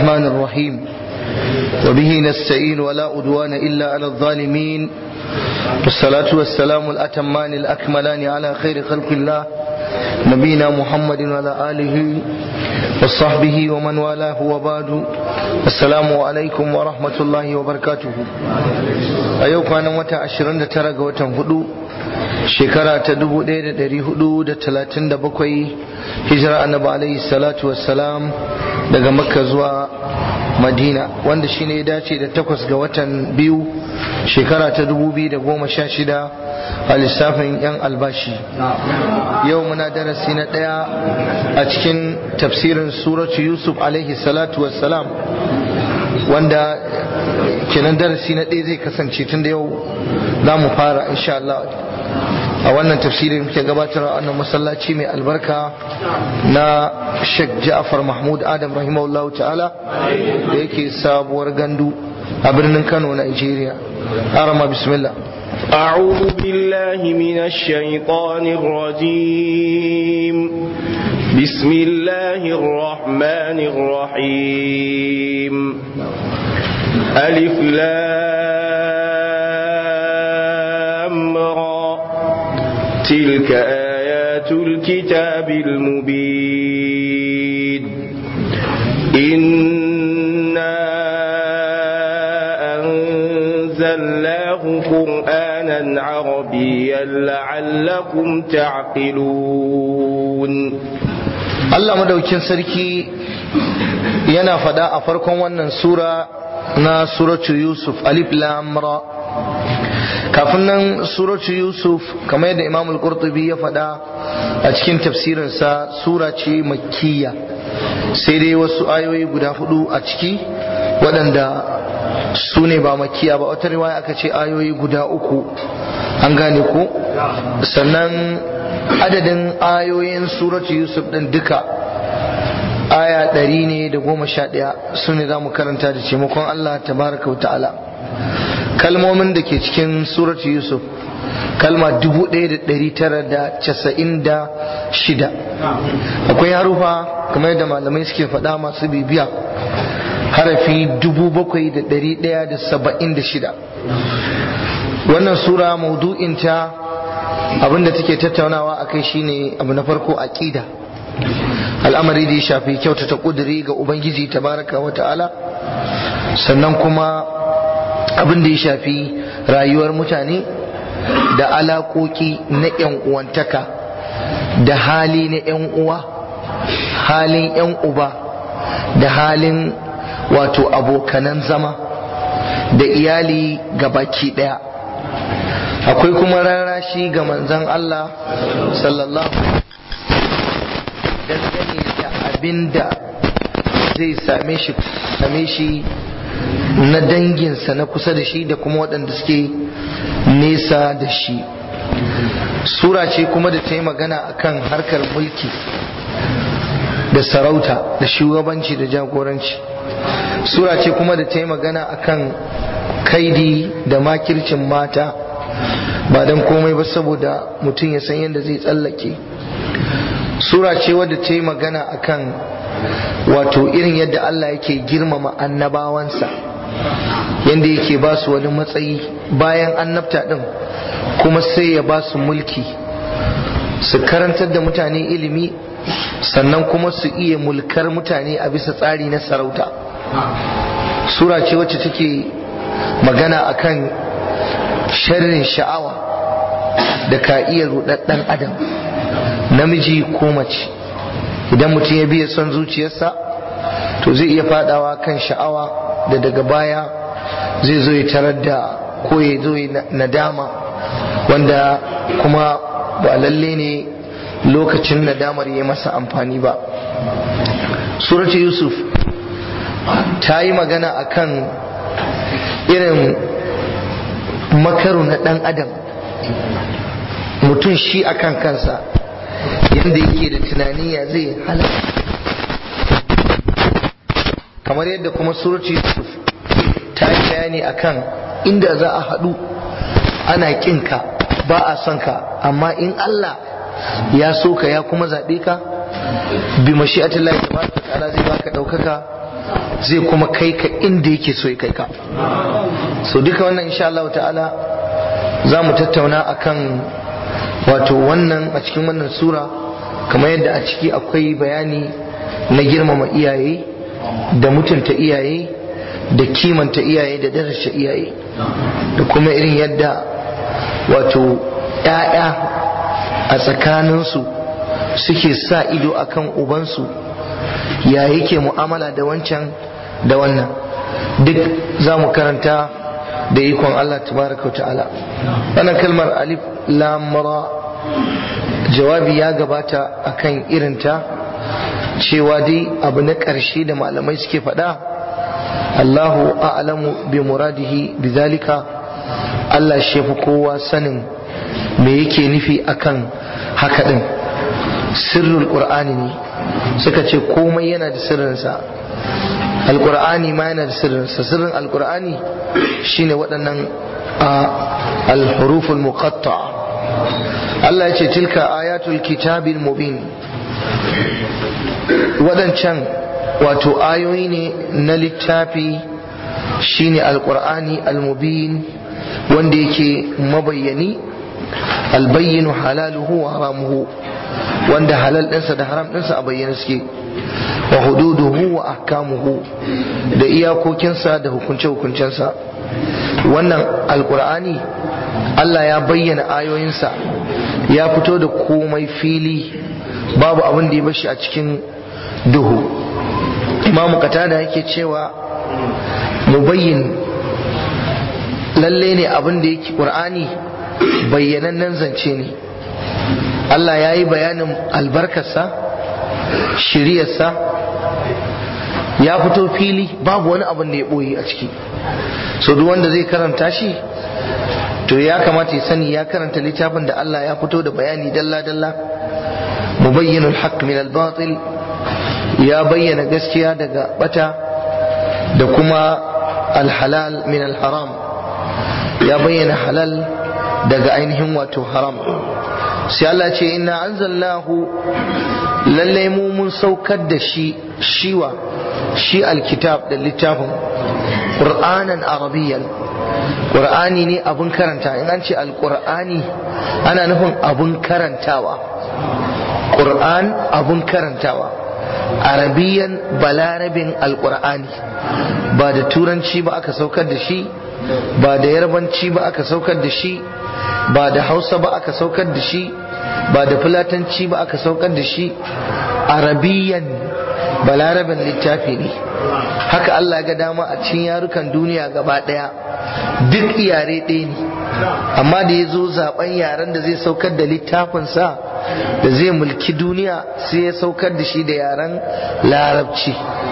الرحمن الرحيم وبه نستعين ولا أدوان إلا على الظالمين والصلاة والسلام الأتمان الأكملان على خير خلق الله نبينا محمد وعلى آله وصحبه ومن والاه وبعد السلام عليكم ورحمة الله وبركاته أيوك أنا متى عشرين ترى وتنفدو shekara ta 1437 hijira annabi alaihi salatu wassalam daga makka zuwa madina wanda shine ya dace da takwas ga watan biyu shekara ta 2016 a lissafin yan albashi yau muna darasi na daya a cikin tafsirin suratu yusuf alaihi salatu wassalam wanda kenan darasi na ɗaya zai kasance tun da yau za mu fara insha Allah a wannan tafsirin muke gabatar a wannan masallaci mai albarka na Sheikh Ja'far Mahmud Adam rahimahullahu ta'ala da yake sabuwar gandu a birnin Kano Nigeria arama bismillah أعوذ بالله من الشيطان الرجيم بسم الله الرحمن الرحيم ألف لام را تلك آيات الكتاب المبين إنا أنزلناه قرآنا عربيا لعلكم تعقلون Allah madaukin sarki yana fada a farkon wannan sura na suratu Yusuf alif lam ra kafin nan suratu Yusuf kamar yadda Imam al-Qurtubi ya fada a cikin tafsirinsa sura ce makkiya sai dai wasu ayoyi guda hudu a ciki waɗanda su ne ba makiya ba wata riwaya aka ce ayoyi guda uku an gane ko sannan adadin ayoyin suratu yusuf din duka aya ɗari ne da goma sha ɗaya su ne za mu karanta da taimakon allah tabaraka wa ta'ala kalmomin da ke cikin suratu yusuf kalma dubu ɗaya da ɗari tara da casa'in da shida akwai harufa kamar yadda malamai suke faɗa masu bibiya harafi dubu bakwai da ɗari ɗaya da saba'in da shida wannan sura maudu'inta abinda take tattaunawa a kai shine abu na farko aqida al'amari da ya shafi kyautata kuduri ga ubangiji tabaraka wa ta'ala sannan kuma abin da ya shafi rayuwar mutane da alaƙoƙi na 'yan uwantaka da hali na 'yan uwa halin 'yan uba da halin wato abokanan zama da iyali ga baki ɗaya akwai kuma rarashi ga manzan Allah sallallahu dangane da abin da zai same shi same shi na danginsa na kusa da shi da kuma waɗanda suke nesa da shi sura ce kuma da ta yi magana akan harkar mulki da sarauta da shugabanci da jagoranci sura ce kuma da ta yi magana akan kaidi da makircin mata ba don komai ba saboda mutum ya san yadda zai tsallake sura ce wadda ta yi magana akan wato irin yadda Allah yake girmama annabawansa yadda yake ba su wani matsayi bayan annabta din kuma sai ya ba su mulki su karantar da mutane ilimi sannan kuma su iya mulkar mutane a bisa tsari na sarauta sura ce wacce take magana akan sharrin sha'awa da ka iya rudaddan adam namiji ko mace idan mutum ya biya son zuciyarsa to zai iya fadawa kan sha'awa da daga baya zai zo ya tarar da ko ya zo ya nadama wanda kuma ba lalle ne lokacin nadamar ya masa amfani ba suratu yusuf ta yi magana akan irin makaru na ɗan adam mutum shi akan kansa yadda yake da tunani ya zai halaka kamar yadda kuma suratu yusuf ta yi bayani akan inda za a haɗu ana ƙinka ba a son ka amma in Allah ya so ka ya kuma zaɓe ka bi mashi'atillahi tabaraka ta'ala zai baka ɗaukaka zai kuma kai ka inda yake so ya kai ka so duka wannan insha Allah ta'ala za mu tattauna akan wato wannan a cikin wannan sura kamar yadda a ciki akwai bayani na girmama iyaye da mutunta iyaye da kimanta iyaye da daraja iyaye da kuma irin yadda wato ‘ya'ya a tsakaninsu suke sa ido akan ubansu ya yake mu'amala da wancan da wannan duk za mu karanta da ikon Allah tabaraka ta'ala wannan kalmar alif lamra jawabi ya gabata akan irinta cewa dai abu na ƙarshe da malamai suke faɗa Allahu a'lamu bi muradihi bi zalika Allah shi fi kowa sanin me yake nufi akan haka din sirrul qur'ani ne suka ce komai yana da sirrinsa alqur'ani ma yana da sirrinsa sirrin alqur'ani shine waɗannan al-huruful muqatta Allah ya ce tilka ayatul kitabil mubin waɗancan wato ayoyi ne na littafi shine alqur'ani al-mubin wanda yake mabayyani albayyinu halaluhu wa haramuhu wanda halal ɗinsa da haram ɗinsa a bayyana suke wa hududuhu wa ahkamuhu da iyakokinsa da hukunce-hukuncensa wannan alkur'ani Allah ya bayyana ayoyinsa ya fito da komai fili babu abin da ya bashi a cikin duhu imamu katada yake cewa mubayyin lalle ne abin da yake ƙur'ani bayyanannen zance ne Allah ya yi bayanin albarkarsa shiriyarsa ya fito fili babu wani abin da ya ɓoye a ciki so duk wanda zai karanta shi to ya kamata ya sani ya karanta littafin da Allah ya fito da bayani dalla-dalla mubayyinul haqq min al-batil ya bayyana gaskiya daga bata da kuma al-halal min al-haram ya bayyana halal daga ainihin wato haram sai Allah ce inna anzalnahu lalle mu mun saukar da shi shiwa shi alkitab da littafin qur'anan arabiyyan qur'ani ne abun karanta in an ce alqur'ani ana nufin abun karantawa qur'an abun karantawa arabiyan balarabin alqur'ani ba da turanci ba aka saukar da shi ba da yarbanci ba aka saukar da shi ba da hausa ba aka saukar da shi ba da fulatanci ba aka saukar da shi arabiyan balarabin littafi ne haka Allah ga dama a cikin yarukan duniya gaba daya duk yare ɗaya ne amma da ya zo zaben yaren da zai saukar da littafinsa da zai mulki duniya sai ya saukar da shi da yaren larabci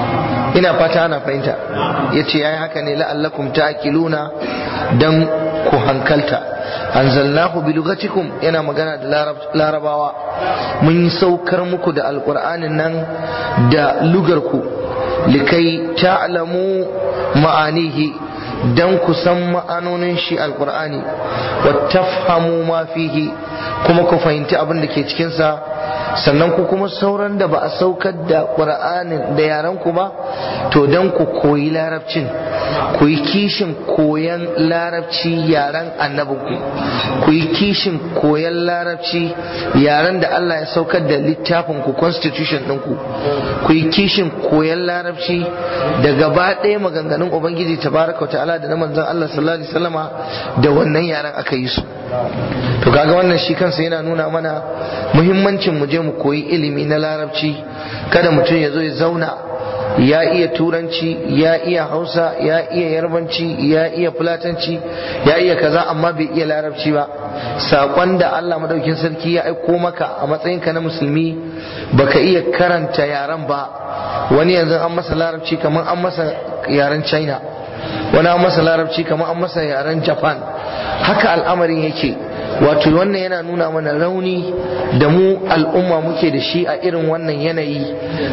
ina fata ana fahimta ya ce ya yi haka ne la'allakum ta'qiluna dan ku hankalta anzalnahu bi lugatikum yana magana da larabawa mun saukar muku da alqur'anin nan da lugarku likai ta'lamu ma'anihi dan ku san ma'anonin shi alqur'ani wa tafhamu ma fihi kuma ku fahimci abin da ke cikin sa sannan ku kuma sauran da ba a saukar da qur'anin da yaran ku ba to dan ku koyi larabcin ku yi kishin koyan larabci yaren annabinku ku yi kishin koyan larabci yaren da Allah ya saukar da littafin ku constitution ɗinku ku yi kishin koyan larabci da gaba ɗaya maganganun ubangiji tabaraka ta'ala da na manzon Allah sallallahu alaihi wasallama da wannan yaren aka yi su to kaga wannan shi kansa yana nuna mana muhimmancin mu je mu koyi ilimi na larabci kada mutum ya zo ya zauna ya iya turanci ya iya hausa ya iya yarbanci ya iya fulatanci ya iya kaza amma bai iya larabci ba saƙon da Allah madaukin sarki ya aiko maka a matsayinka na musulmi baka iya karanta yaren ba wani yanzu an masa larabci kamar an masa yaren china wani an masa larabci kamar an masa yaren japan haka al'amarin yake wato wannan yana nuna mana rauni da mu al'umma muke da shi a irin wannan yanayi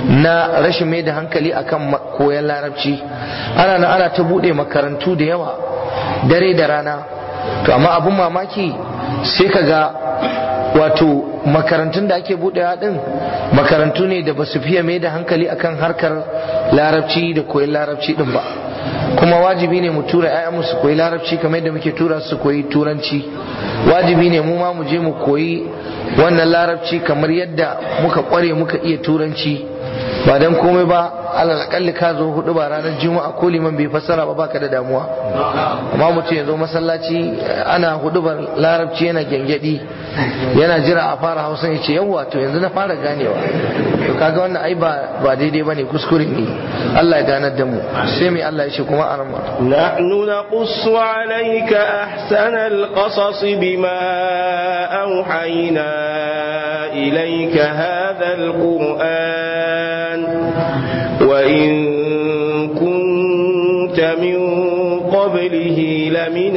na rashin mai da hankali akan koyon larabci ana na ana ta bude makarantu da yawa dare da rana to amma abun mamaki sai ka ga wato makarantun da ake buɗewa din makarantu ne da ba su fiye mai da hankali akan harkar larabci da koyon larabci din ba kuma wajibi ne mu tura 'ya'yanmu su koyi larabci kamar yadda muke tura su koyi turanci wajibi ne mu ma mu je mu koyi wannan larabci kamar yadda muka kware muka iya turanci ba dan komai ba alal akalli ka zo hudu ba ranar juma'a ko liman bai fassara ba baka da damuwa amma mutum ya zo masallaci ana hudu ba larabci yana gyangyaɗi yana jira a fara hausa ya ce yawwa to yanzu na fara ganewa to kaga wannan ai ba ba daidai bane kuskure ne Allah ya ganar da mu sai mai Allah ya ce kuma arma نحن نقص عليك أحسن القصص بما أوحينا إليك هذا القرآن وإن كنت من قبله لمن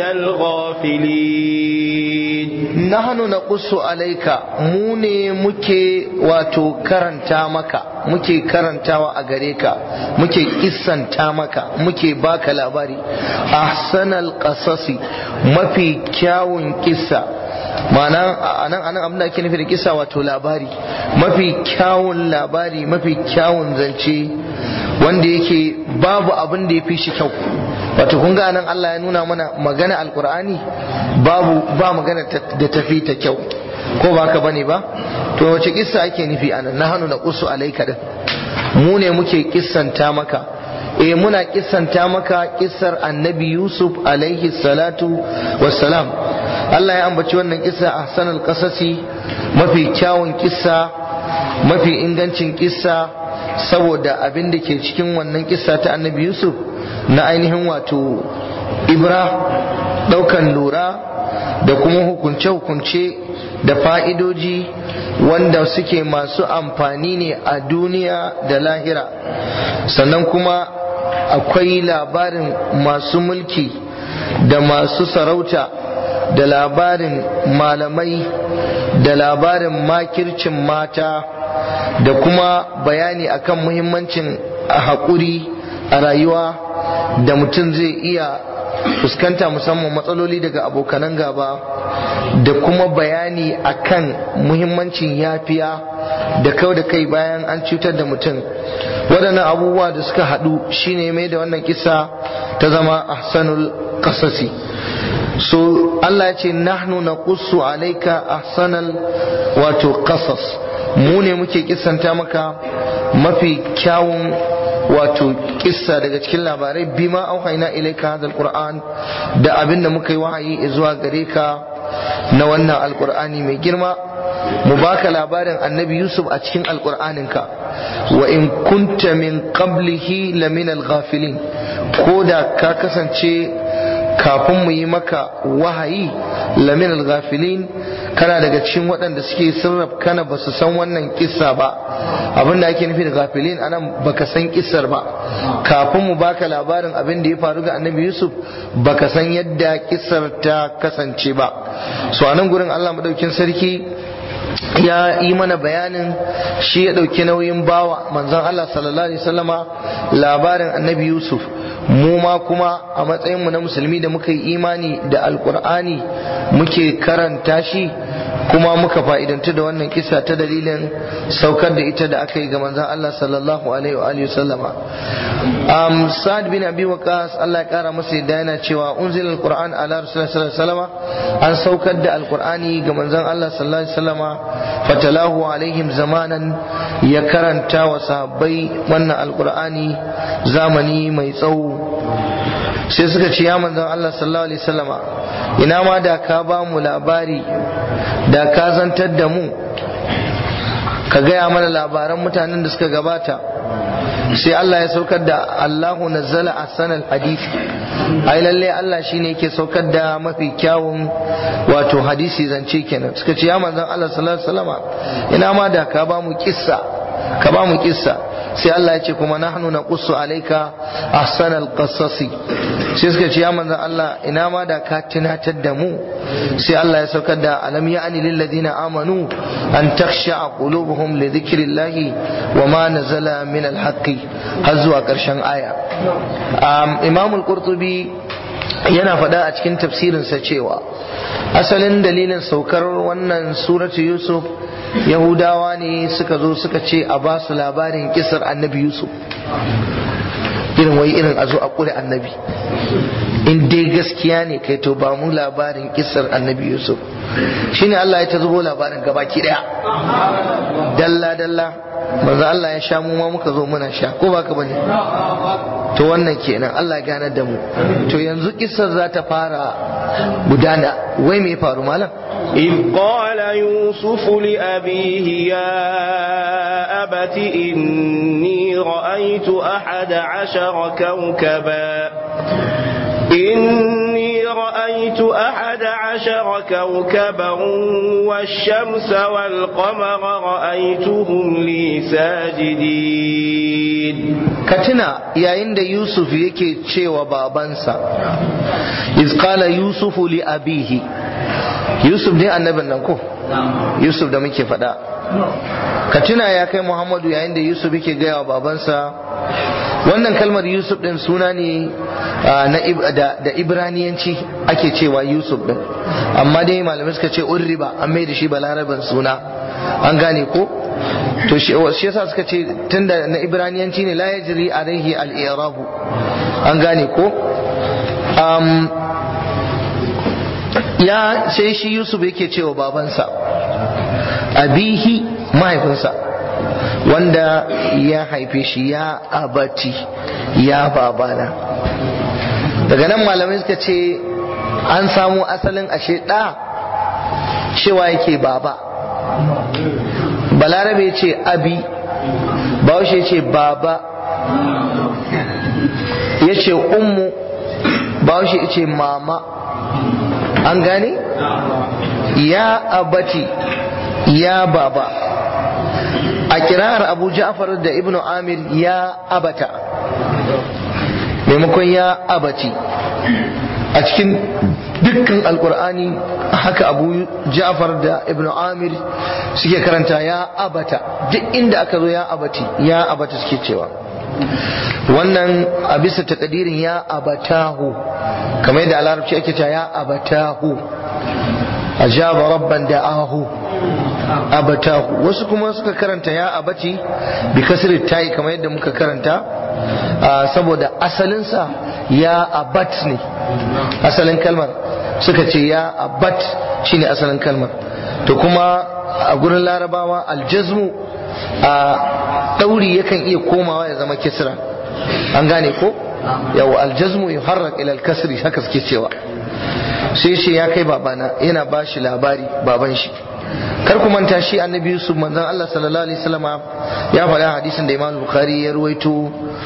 الغافلين nahnu naqussu alaika mu ne muke wato karanta maka muke karantawa a gare ka muke kissanta maka muke baka labari ahsanal qasasi mafi kyawun kissa ma'ana anan anan abin da ake nufi da kissa wato labari mafi kyawun labari mafi kyawun zance wanda yake babu abin da ya fi shi kyau wato kun ga nan Allah ya nuna mana magana alkur'ani babu ba magana da tafi ta kyau ko ba ka bane ba to wace kissa ake nufi anan na hannu na kusu alaika din mu ne muke kissanta maka eh muna kissanta maka kissar annabi yusuf alaihi salatu wassalam Allah ya ambaci wannan kissa ahsanul qasasi mafi kyawun kissa mafi ingancin kissa saboda abin da ke cikin wannan kissa ta annabi yusuf na ainihin wato ibra daukan lura da kuma hukunce-hukunce da fa'idoji wanda suke masu amfani ne a duniya da lahira sannan kuma akwai labarin masu mulki da masu sarauta da labarin malamai da labarin makircin mata da kuma bayani akan muhimmancin haƙuri a rayuwa da mutum zai iya fuskanta musamman matsaloli daga abokanan gaba da kuma bayani akan muhimmancin yafiya da kau da kai bayan an cutar da mutum waɗannan abubuwa da suka haɗu shine mai da wannan kisa ta zama ahsanul kasasi so Allah ya ce nahnu naqussu alayka ahsanal wato qasas mu ne muke kissanta maka mafi kyawun wato kissa daga cikin labarai bima auhaina ilaika hadha alquran da abin da muka yi wahayi zuwa gare ka na wannan alqur'ani mai girma mu baka labarin annabi yusuf a cikin alqur'aninka wa in kunta min qablihi lamin alghafilin ko da ka kasance kafin mu yi maka wahayi lamin alghafilin kana daga cikin waɗanda suke sirraf kana ba su san wannan kissa ba abin da ake nufi da gafilin anan baka san kissar ba kafin mu baka labarin abin da ya faru ga annabi yusuf baka san yadda kissar ta kasance ba so anan gurin allah madaukin sarki ya yi mana bayanin shi ya ɗauki nauyin bawa manzon Allah sallallahu alaihi wasallama labarin annabi Yusuf mu ma kuma a matsayinmu na musulmi da muka yi imani da alkur'ani muke karanta shi kuma muka fa'idantu da wannan kisa ta dalilin saukar da ita da aka yi ga manzon Allah sallallahu alaihi wa alihi wasallama um, Sa'ad bin Abi Waqqas Allah ya kara masa yadda yana cewa unzila alquran ala rasulillah sallallahu alaihi wasallama an saukar da alqur'ani ga manzon Allah sallallahu alaihi wasallama fatalahu alaihim zamanan ya karanta wa sahabbai wannan alqur'ani zamani mai tsawo sai suka ce ya manzon Allah sallallahu alaihi wasallama ina ma da ka ba mu labari da ka zantar da mu ka gaya mana labaran mutanen da suka gabata sai Allah ya saukar da Allahu nazzala ahsanal hadisi ai lalle Allah shine yake saukar da mafi kyawun wato hadisi zance kenan suka ce ya manzon Allah sallallahu alaihi wasallama ina ma da ka ba mu kissa ka ba mu kissa sai Allah ya ce kuma nahnu naqussu alayka ahsanal qasasi sai suka ce ya manzon Allah ina ma da ka tunatar da mu sai Allah ya saukar da alam ya'ni lil ladina amanu an takhsha qulubuhum li dhikrillahi wa ma nazala min al haqqi har zuwa karshen aya Imam al-Qurtubi yana faɗa a cikin tafsirinsa cewa asalin dalilin saukar wannan suratu yusuf yahudawa ne suka zo suka ce a ba su labarin kisar annabi yusuf irin wai irin a zo a ƙure annabi in dai gaskiya ne kai to ba mu labarin kisar annabi yusuf shine Allah ya ta zubo labarin gabaki daya dalla dalla manzo Allah ya sha mu ma muka zo muna sha ko baka bane to wannan kenan Allah ya ganar da mu to yanzu kisar za ta fara gudana wai me faru malam إذ قال يوسف لأبيه يا أبت إني رأيت أحد عشر كوكبا إني رأيت أحد عشر كوكبا والشمس والقمر رأيتهم لي ساجدين katina yayin da yusuf yake cewa babansa iz qala yusufu li abihi yusuf ne annabin nan ko yusuf da muke faɗa katina ya kai muhammadu yayin da yusuf yake gaya wa babansa wannan kalmar yusuf din suna ne da ibraniyanci ake cewa yusuf din amma dai malamai suka ce urriba an mai da shi balaraban suna an gane ko to shi yasa suka ce tunda na ibraniyanci ne la yajri alaihi al-i'rabu an gane ko um, ya sai shi yusuf yake cewa babansa abihi mahaifinsa wanda ya haife shi ya abati ya babana daga nan malamai suka ce an samu asalin ashe ɗa cewa yake baba balarabe ce abi bahaushe ce baba ya ce ummu bahaushe ce mama an gane ya abati ya baba a kirar abu ja'far da ibnu amir ya abata maimakon ya abati a cikin dukkan alkur'ani haka abu ja'far da ibnu amir suke karanta ya abata duk inda aka zo ya abati ya abata suke cewa wannan a bisa takadirin ya abatahu kamar yadda a larabci ake cewa ya abatahu ajaba rabban da'ahu abatahu wasu kuma suka karanta ya abati bi kasri tayi kamar yadda muka karanta saboda asalinsa ya abat ne asalin kalmar suka ce ya abat shine asalin kalmar to kuma a gurin larabawa aljazmu a ɗauri yakan iya komawa ya zama kisra an gane ko yau aljazmu yuharrak ila alkasri haka suke cewa sai shi ya kai babana yana ba shi labari baban shi kar ku manta shi annabi yusuf manzon Allah sallallahu alaihi wasallama ya faɗa hadisin da Imam Bukhari ya ruwaito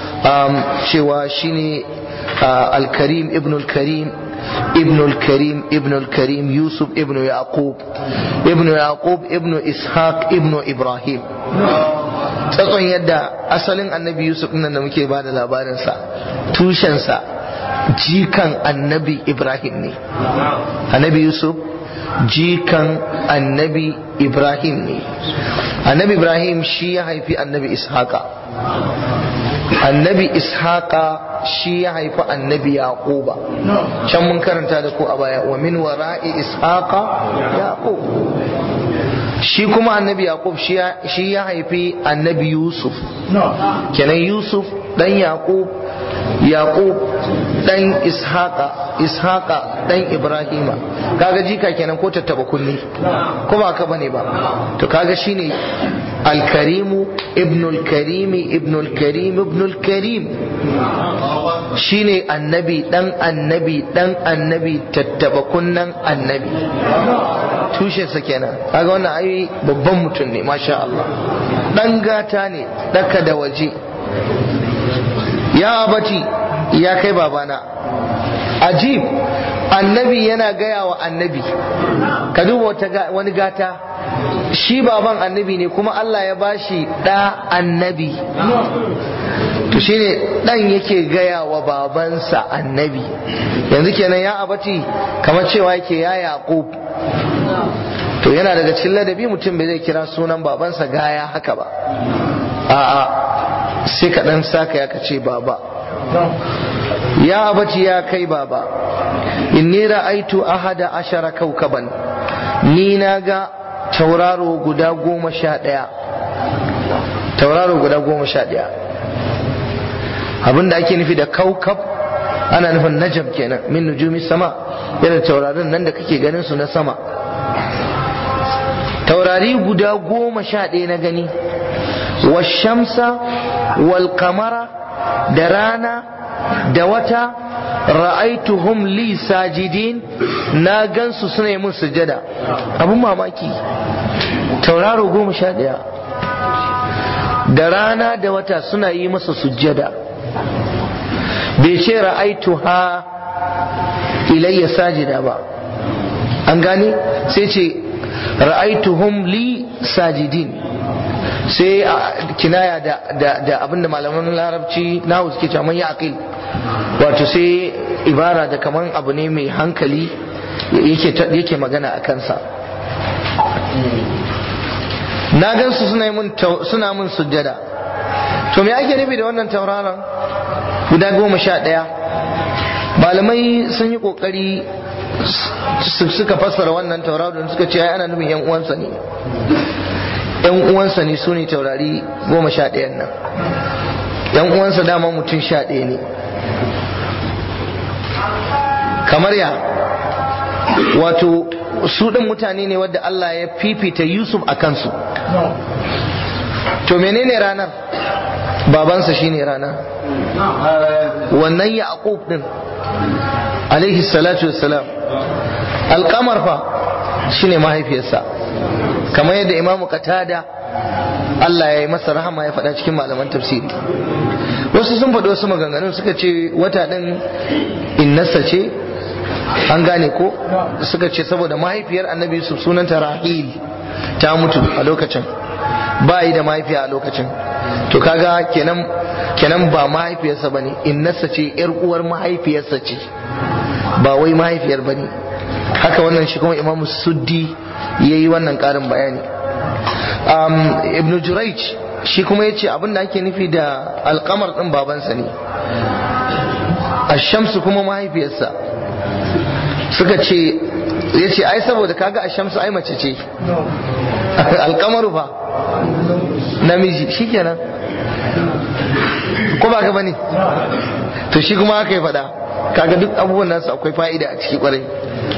cewa shine al-Karim ibn al-Karim ابن الكريم ابن الكريم يوسف ابن يعقوب ابن يعقوب ابن إسحاق ابن إبراهيم tsatson yadda asalin annabi yusuf nan da muke ba da labarinsa tushensa jikan annabi ibrahim ne annabi yusuf jikan annabi ibrahim ne annabi ibrahim shi ya haifi annabi ishaqa annabi ishaqa shi ya haifi annabi yaquba can mun karanta da ku a baya wa min wara'i ishaqa yaqub shi kuma annabi yaqub shi ya haifi annabi yusuf kenan yusuf dan yaqub yaqub dan ishaqa ishaqa dan ibrahima kaga jika kenan ko tattaba kulli ko ba ka bane ba to kaga shine الكريم ابن الكريم ابن الكريم ابن الكريم shine annabi dan annabi dan annabi tattaba kunnan annabi tushensa kenan kaga wannan ayi babban mutum ne masha Allah dan gata ne daka da waje ya abati ya kai babana ajib annabi yana gaya wa annabi ka duba wani gata shi baban annabi ne kuma Allah ya bashi ɗa annabi to shine ɗan yake gaya wa babansa annabi yanzu kenan ya abati kamar cewa yake ya yaƙub to yana daga cikin ladabi mutum bai zai kira sunan babansa gaya haka ba a'a sai ka ɗan saka ya ce baba ya abaci ya kai baba inni ra'aitu ahada ashara kaukaban ni na ga tauraro guda goma sha ɗaya tauraro guda goma sha ɗaya abinda ake nufi da kaukab ana nufin najam kenan min nujumi sama yana taurarin nan da kake ganin su na sama taurari guda goma sha ɗaya na gani washamsa wal kamara da rana da wata ra'aituhum li sajidin na gansu suna yi mun sujada abun mamaki tauraro goma sha ɗaya da rana da wata suna yi masa sujada bai ce ra'aitu ha ilayya sajida ba an gane sai ce ra'aituhum li sajidin sai kinaya da da da abinda malaman larabci nahu suke cewa man yaqil wato sai ibara da kaman abu ne mai hankali yake yake magana a kansa na gansu suna mun suna mun sujjada to me ake nufi da wannan tauraron guda goma sha ɗaya malamai sun yi ƙoƙari suka fassara wannan tauraron suka ce ana nufin yan uwansa ne yan uwansa ne su ne taurari goma sha ɗayan nan yan uwansa dama mutum sha ɗaya ne kamar ya wato su ɗin mutane ne wadda Allah ya fifita Yusuf a kansu to menene ranar babansa shine rana wannan yaqub din alaihi salatu wassalam alkamar fa shine mahaifiyarsa kamar yadda imamu qatada Allah ya yi masa rahama ya faɗa cikin malaman tafsiri wasu sun faɗi wasu maganganun suka ce wata ɗin innasa ce an gane ko suka ce saboda mahaifiyar annabi yusuf sunanta rahil ta mutu a lokacin ba yi da mahaifiya a lokacin to kaga kenan kenan ba mahaifiyarsa bane innarsa ce yar uwar mahaifiyarsa ce ba wai mahaifiyar bane haka wannan shi kuma imamu suddi yayi wannan karin bayani um, ibn jurayj shi kuma yace abin da ake nufi da alkamar din babansa ne ashamsu kuma mahaifiyarsa suka ce yace ai saboda kaga ashamsu ai mace ce alkamaru fa namiji shikenan ko ba ka bane to shi kuma aka yi faɗa kaga duk abubuwan nasu akwai fa'ida a ciki kwarai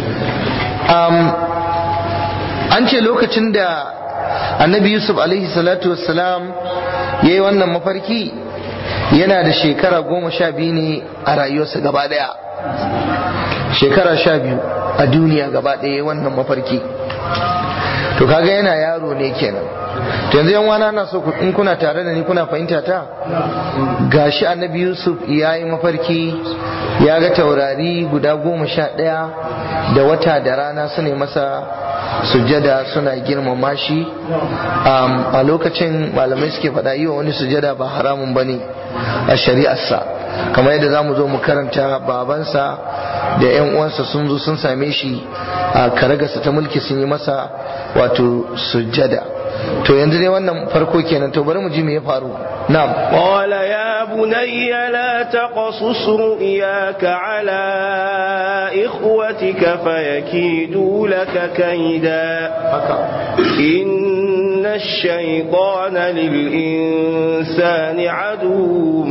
an ce lokacin da annabi yusuf alaihi salatu wassalam ya yi wannan mafarki yana da shekara goma sha biyu ne a rayuwarsa gaba daya shekara sha biyu a duniya gaba daya wannan mafarki to kaga yana yaro ne kenan to yanzu yan wana na so in kuna tare da ni kuna fahimta ta gashi annabi yusuf ya yi mafarki ya ga taurari guda goma sha ɗaya da wata da rana su ne masa sujada suna girmama shi a lokacin malamai suke faɗa yi wa wani sujada ba haramun ba ne a shari'arsa kamar yadda za mu zo mu karanta babansa da 'yan uwansa sun zo sun same shi a karagarsa ta mulki sun yi masa wato sujada to yanzu dai wannan farko kenan to bari mu ji me ya faru na'am qala ya bunayya la taqasus ru'yaka ala ikhwatika fayakidu laka kaida haka inna ash-shaytana lil insani aduwwun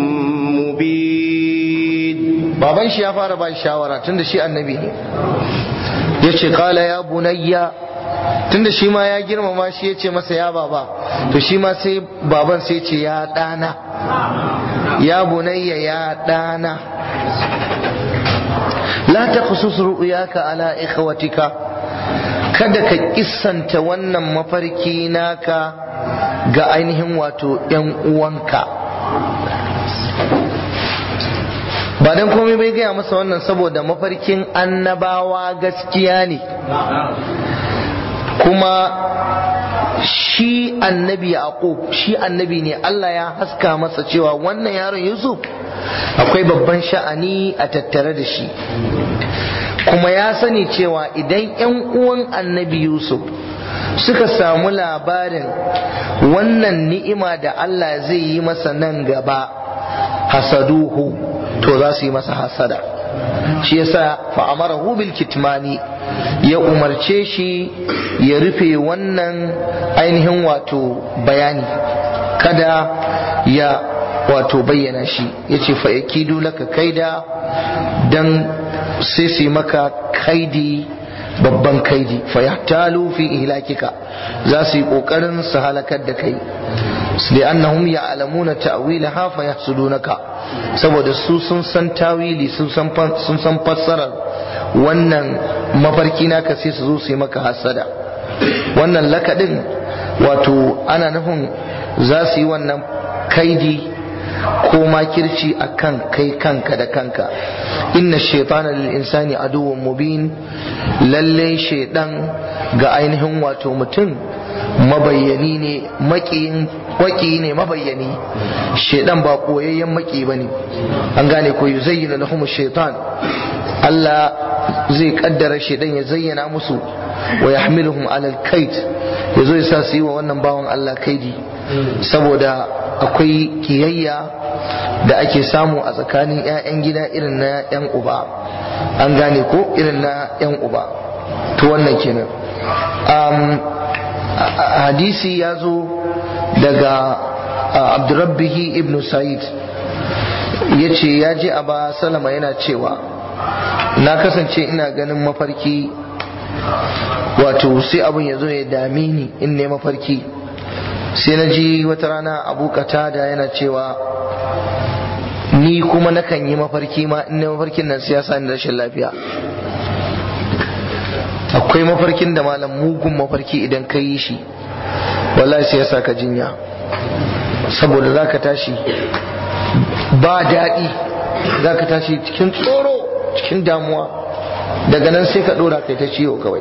mubin baban shi ya fara ba shawara tunda shi annabi ne yace qala ya bunayya tunda shi ma ya girmama shi ya ce masa ya baba to shi ma sai baban sai ce ya ɗana ya bunayya ya ɗana la ta khusus ru'yaka ala ikhwatika kada ka kissanta wannan mafarki naka ga ainihin wato ‘yan uwanka ba don komai bai gaya masa wannan saboda mafarkin annabawa gaskiya ne kuma shi annabi yaqub shi annabi ne Allah ya haska masa cewa wannan yaron Yusuf akwai babban sha'ani a tattare da shi kuma ya sani cewa idan yan uwan annabi Yusuf suka samu labarin wannan ni'ima da Allah zai yi masa nan gaba hasaduhu to za su yi masa hasada shi yasa fa amarahu bil kitmani ya umarce shi ya rufe wannan ainihin wato bayani kada ya wato bayyana shi yace fa yakidu laka kaida dan sai su maka kaidi babban kaidi fa yahtalu fi ihlakika za su yi kokarin su halakar da kai li'annahum ya'lamuna ta'wilaha fa yahsudunaka saboda su sun san tawili sun san sun san fassarar wannan mafarki naka sai su zo su yi maka hasada wannan lakadin wato ana nufin za su yi wannan kaidi ko makirci a kan kai kanka da kanka inna shaitana lil insani aduwwun mubin lalle shaidan ga ainihin wato mutum mabayyani ne makiyin waki ne mabayyani shaidan ba koyayyen maki bane an gane ko yuzayyana lahum shaitan Allah zai kaddara shaidan ya zayyana musu wa yahmiluhum alal kait yazo ya sa su yi wa wannan bawan Allah kaidi saboda akwai kiyayya da ake samu a tsakanin 'ya'yan gida irin na 'yan uba an gane ko irin na 'yan uba to wannan kenan hadisi ya zo daga abdurrabbihi ibn sa'id ya ce ya ji a ba salama yana cewa na kasance ina ganin mafarki wato sai abin ya zo ya dame ni in ne mafarki sai na ji wata rana abu da yana cewa ni kuma nakan yi mafarki ma in ne mafarkin nan siyasa ni rashin lafiya akwai mafarkin da malam mugun mafarki idan ka yi shi wallahi sai ya sa ka jinya saboda za ka tashi ba daɗi za ka tashi cikin tsoro cikin damuwa daga nan sai ka ɗora kai ta ciwo kawai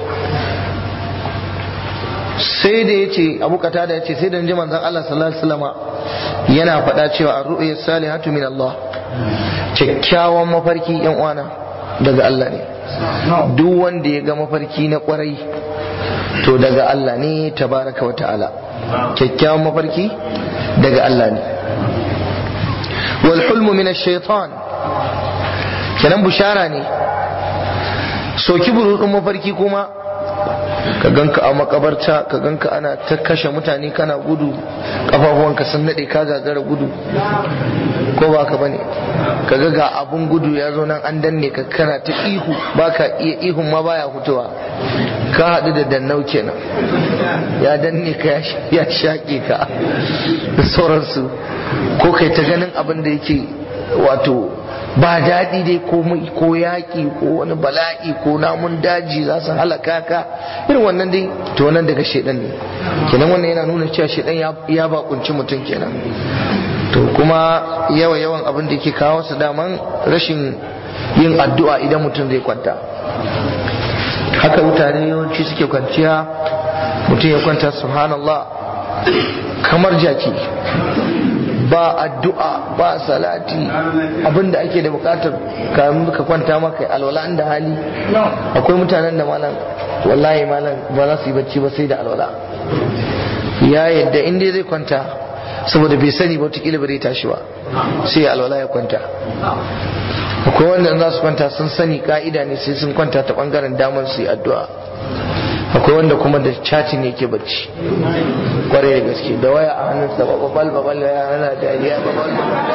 sai da ya ce abu kata da ya ce sai da ji manzan Allah sallallahu alaihi wasallama yana faɗa cewa a ru'ya salihatu min Allah kyakkyawan mafarki yan uwana daga Allah ne duk wanda ya ga mafarki na kwarai to daga Allah ne tabaraka wa ta'ala kyakkyawan mafarki daga Allah ne wal hulmu min ash-shaytan kenan bushara ne soki burudin mafarki kuma ka ganka a makabarta ka ganka ana ta kashe mutane kana gudu kafafuwanka sun nade ka gagara gudu ko ba ka bane ka ga ga abun gudu ya zo nan an danne ka kana ta ihu baka iya ihun ma baya hutuwa ka haɗu da dannau kenan ya danne ka ya shaƙe ka da sauransu ko kai ta ganin abin da yake wato ba daɗi dai ko yaƙi ko wani bala'i ko namun daji za su halaka ka irin wannan dai to nan daga shaidan ne kenan wannan yana nuna cewa shaidan ya bakunci mutum kenan to kuma yawa yawan abin da yake kawo su daman rashin yin addu'a idan mutum zai kwanta haka mutane yawanci suke kwanciya mutum ya kwanta subhanallah kamar jaki ba addu'a ba salati abinda ake da bukatar kamun ka kwanta maka alwala da hali akwai mutanen da malam wallahi malam ba za su yi bacci ba sai da alwala ya yadda inda zai kwanta saboda bai sani ba wataƙila ba zai tashi ba sai ya alwala ya kwanta akwai wanda za su kwanta sun sani ka'ida ne sai sun kwanta ta bangaren damar su yi addu'a akwai wanda kuma da chatting yake bacci kwarai da gaske da waya a hannunsa babal babal ya yana dariya babal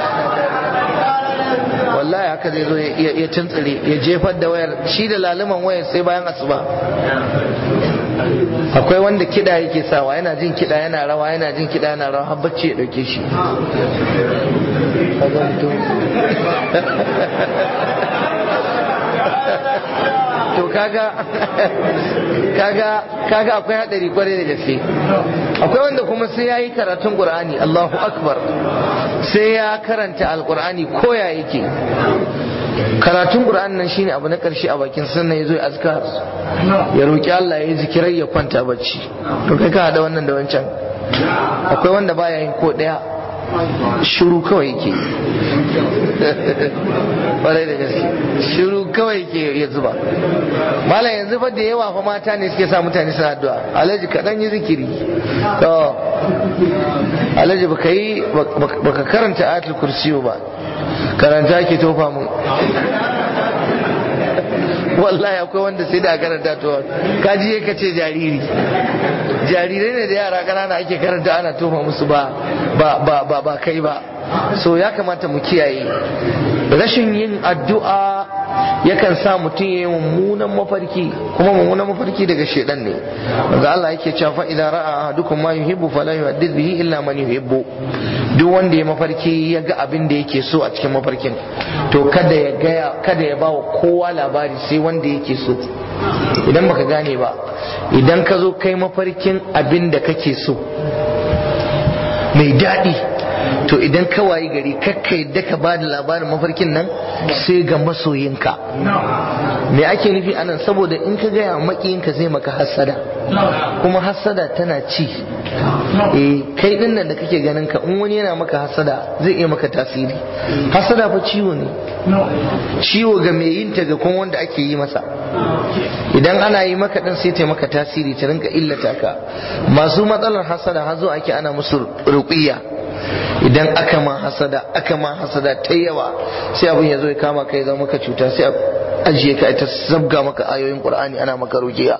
wallahi haka zai zo ya tuntsire ya jefar da wayar shi da laluman wayar sai bayan asuba akwai wanda kiɗa yake sawa yana jin kiɗa yana rawa yana jin kiɗa yana rawa har bacci ya ɗauke shi to kaga kaga kaga akwai hadari kwarai da gaske akwai wanda kuma sai yayi karatun qur'ani Allahu akbar sai ya karanta alqur'ani ko ya yake karatun qur'ani nan shine abu na karshe a bakin sunna yazo ya azkar ya roki Allah ya yi zikirai ya kwanta bacci to kai ka hada wannan da wancan akwai wanda baya yin ko daya shiru kawai yake ƙwarai da gaske shiru kawai ke ya zuba malam yanzu fa da yawa fa mata ne suke sa mutane suna addu'a alhaji kaɗan yi zikiri to alhaji baka yi baka karanta ayatul kursiyo ba karanta ki tofa mu wallahi akwai wanda sai da karanta to kaji ka ce jariri jarirai ne da yara ƙanana ake karanta ana tofa musu ba ba ba ba kai ba so ya kamata mu kiyaye rashin yin addu'a yakan sa mutum ya yi mummunan mafarki kuma mummunan mafarki daga shedan ne wanda Allah yake cewa fa idan ra'a ahadukum ma yuhibbu fala yuhaddith bihi illa man yuhibbu duk wanda ya mafarki ya ga abin da yake so a cikin mafarkin to kada ya gaya kada ya bawa kowa labari sai wanda yake so idan baka gane ba idan ka zo kai mafarkin abin da kake so mai daɗi to idan ka wayi gari kakka yadda ka ba da labarin mafarkin nan sai ga masoyinka me ake nufi anan saboda in ka gaya makiyinka zai maka hassada kuma hassada tana ci eh kai din nan da kake ganin ka in wani yana maka hassada zai iya maka tasiri hassada fa ciwo ne ciwo ga mai yin ta ga kuma wanda ake yi masa idan ana yi maka din sai ta maka tasiri ta rinka illata ka masu matsalar hassada har zo ake ana musu ruqiyya idan aka ma hasada aka ma hasada ta yawa sai abin ya zo ya kama kai zama maka cuta sai ajiye ka ta zabga maka ayoyin qur'ani ana maka rujiya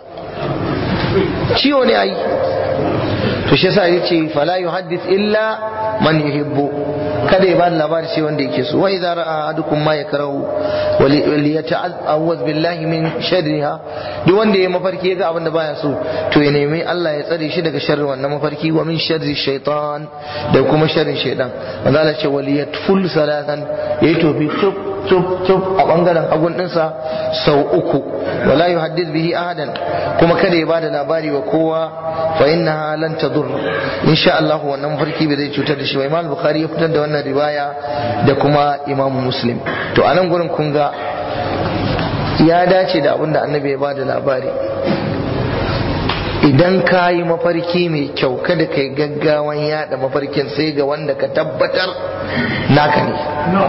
ciwo ne ai to shi yasa yace fala yuhaddith illa man yuhibbu kada ya bada labari sai wanda yake so wa idza ra'a ahadukum ma yakrahu wal yata'awwaz billahi min sharriha duk wanda ya mafarki ya ga abin da baya so to ya nemi Allah ya tsare shi daga sharrin wannan mafarki wa min sharri shaitan da kuma sharrin shaitan manzo Allah ce wal yatful salatan yayi tofi tub tub tub a bangaren hagun dinsa sau uku wala yuhaddith bihi ahadan kuma kada ya bada labari wa kowa fa innaha lan tadur insha Allah wannan mafarki bai zai cutar da shi ba Imam Bukhari ya fitar da wannan riwaya da kuma Imam Muslim to anan gurin kun ga ya dace da abin da annabi ya bada labari idan ka yi mafarki mai kyau kada ka yi gaggawan yada mafarkin sai ga wanda ka tabbatar naka ne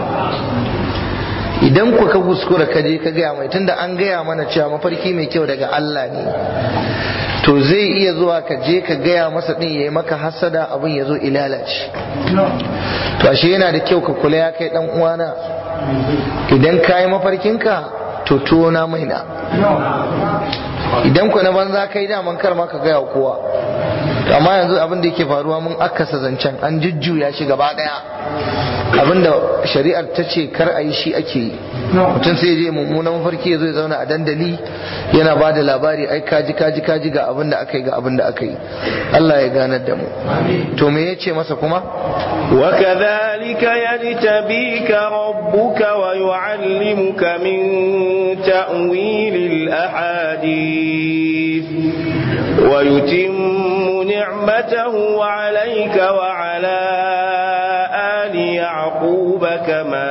idan ku ka kuskura ka je ka gaya mai tunda an gaya mana cewa mafarki mai kyau daga Allah ne to zai iya zuwa ka je ka gaya masa din yayi maka hasada abin ya zo ilalace to ashe yana da kyau ka kula ya kai dan uwana idan ka yi mafarkinka to tona mai na idan ku na banza kai daman kar ma ka gaya wa kowa amma yanzu abin da yake faruwa mun akasa zancen an jujjuya shi gaba daya abinda shari'ar ta ce kar a yi shi ake yi mutum sai je mummunan mafarki ya zo ya zauna a dandali yana ba da labari ai kaji kaji kaji ga abin da aka yi ga abin da aka yi Allah ya ganar da mu to me ya ce masa kuma وكذلك يجتبيك ربك ويعلمك من تأويل الأحاديث ويتم نعمته عليك وعلى آل يعقوب كما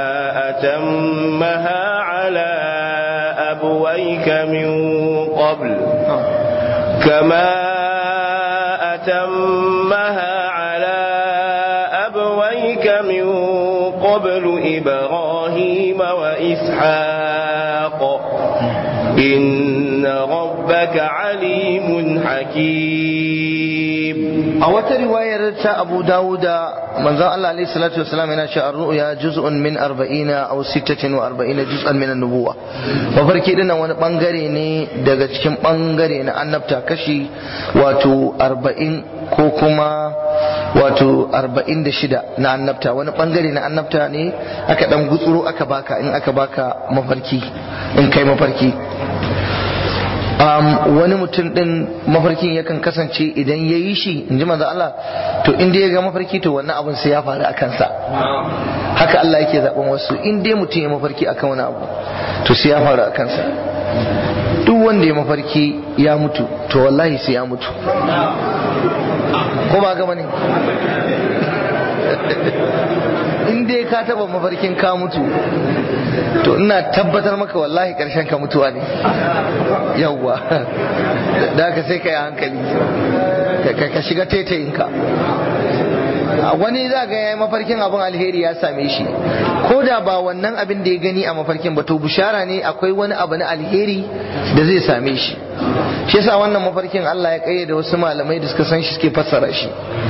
أتمها على أبويك من قبل كما أتمها على أبويك من قبل إبراهيم وإسحاق إن ربك عليم حكيم a wata riwayar ta Abu Dawuda manzon Allah alaihi salatu wasalam yana cewa ar-ru'ya juz'un min 40 aw 46 juz'an min an-nubuwa mafarki dinnan wani bangare ne daga cikin bangare na annabta kashi wato 40 ko kuma wato 46 na annabta wani bangare na annabta ne aka dan gutsuro aka baka in aka baka mafarki in kai mafarki um, wani mutum din mafarkin yakan kasance idan ya yi shi in ji manzo Allah to in dai ya ga mafarki to wannan abin sai ya faru a kansa haka Allah yake zaben wasu in dai mutum ya mafarki akan wani abu to sai ya faru a kansa duk wanda ya mafarki ya mutu to wallahi sai ya mutu ko ba gama ne in dai ka taba mafarkin ka mutu to ina tabbatar maka wallahi karshen ka mutuwa ne yawwa da ka sai ka yi hankali ka shiga taitayinka wani za ga ya yi mafarkin abin alheri ya same shi ko da ba wannan abin da ya gani a mafarkin ba to bushara ne akwai wani abu na alheri da zai same shi shi yasa wannan mafarkin Allah ya kayyade wasu malamai da suka san shi suke fassara shi